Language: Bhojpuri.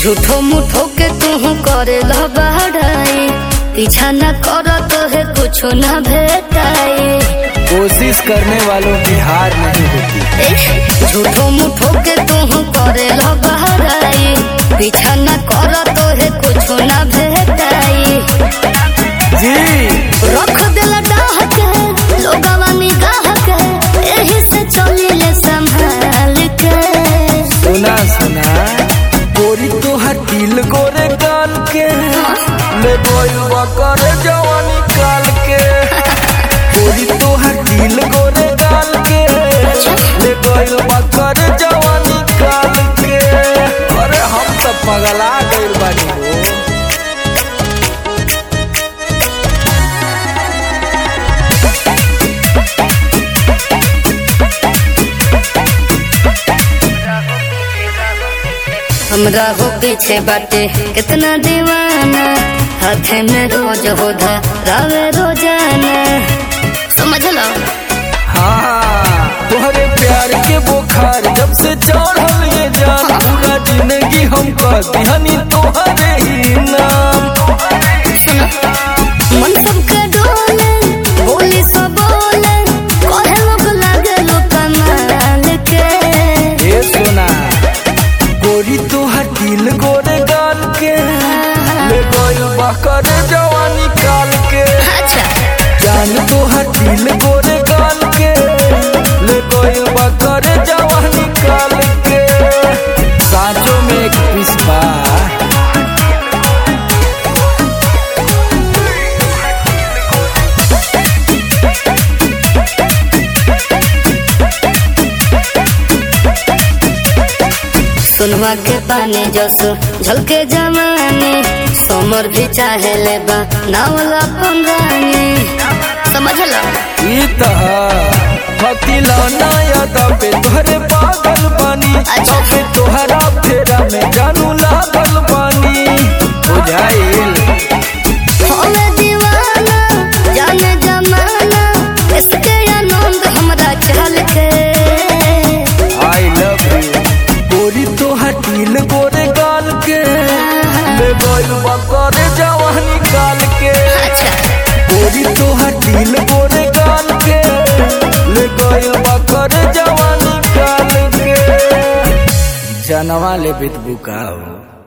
झूठो मुठो के तू करे बहराई पीछा न कर तो है कुछ न भेटाई कोशिश करने वालों की हार नहीं होती ए, झूठो मुठो के तू करे बहराई पीछा न कर तो है कुछ न भेटाई जी रख दिल डाह के लोगवा निगाह के एही से चलिले संभाल के सुना सुना गोरी तोहर दिल गोरे गाल के ले गोलवा कर जवानी काल के गोरी तोहर दिल गोरे गाल के ले गोलवा कर जवानी काल के अरे हम सब पगला गइल बानी हो हमरा हो पीछे बाटे कितना दीवाना हाथे में रोज हो रावे रोजाना समझ लो हाँ तोहरे प्यार के बुखार जब से चढ़ल ये जान पूरा जिंदगी हम कर दिहनी तोहरे ही नाम सुनो मन सबके डोले बोली सब बोले कहे लोग लागे लो कमाल के ए सोना गोरी तोहर दिल गोरे गाल के ले गइल बकर जवानी काल के अच्छा जान तोहर दिल गोरे गाल के ले गइल बकर जवानी काल के साँचों में एक पिस्पा सुनवा के पानी जस झलके जमाने समर भी चाहे ले बा नावला पंगानी समझ लो ई तह हतिलौना यादव पे तोहरे पागल बानी अच्छा। पे तोहरा फेरा में जानू लागल बानी बुझाइल हमें दीवाना जाने जमाना इसके आनंद हमरा चल के आई लव यू गोरी तोहर दिल गोरे गाल के ले गइल बकर जवानी काल के अच्छा गोरी तोहर दिल गोरे गाल के ले गइल बकर जवानी काल के जनवा ले बित बुकाओ